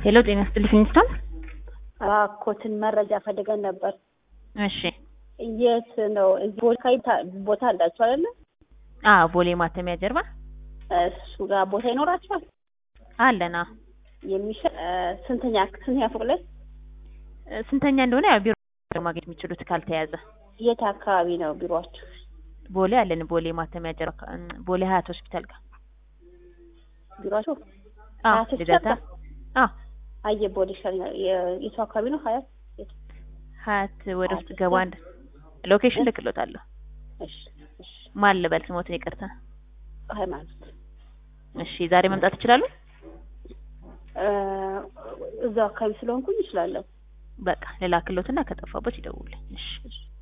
ሄሎ ጤና ይስጥልኝ ሚስቶን እባክዎትን መረጃ ፈልገን ነበር። እሺ የት ነው? እዚህ ቦታ ቦታ አላችሁ አይደለ? አዎ ቦሌ ማተሚያ ጀርባ እሱ ጋር ቦታ ይኖራችኋል? አለና የሚሸጥ ስንተኛ ስንተኛ ፎቅ ላይ? ስንተኛ እንደሆነ ያው ቢሮ ማግኘት የሚችሉት ካልተያዘ የት አካባቢ ነው ቢሮአችሁ? ቦሌ አለን ቦሌ ማተሚያ ጀርባ ቦሌ ሀያት ሆስፒታል ጋር ቢሮአችሁ? አዎ ሀያት ሆስፒታል ልደታ ጋር? አዎ አየ ቦሌ ይሻለኛል። የ- የቱ አካባቢ ነው? ሀያት የት? ሀያት ወደ ውስጥ ሀያት ገባ አንድ ሎኬሽን ልክሎታለሁ እሺ እሺ። ማን ልበል ስሞትን ይቅርታ ሃይማኖት እሺ ዛሬ መምጣት ይችላሉ እ እዛው አካባቢ ስለሆንኩኝ እችላለሁ። በቃ ልላክሎትና ከጠፋበት ይደውልኝ እሺ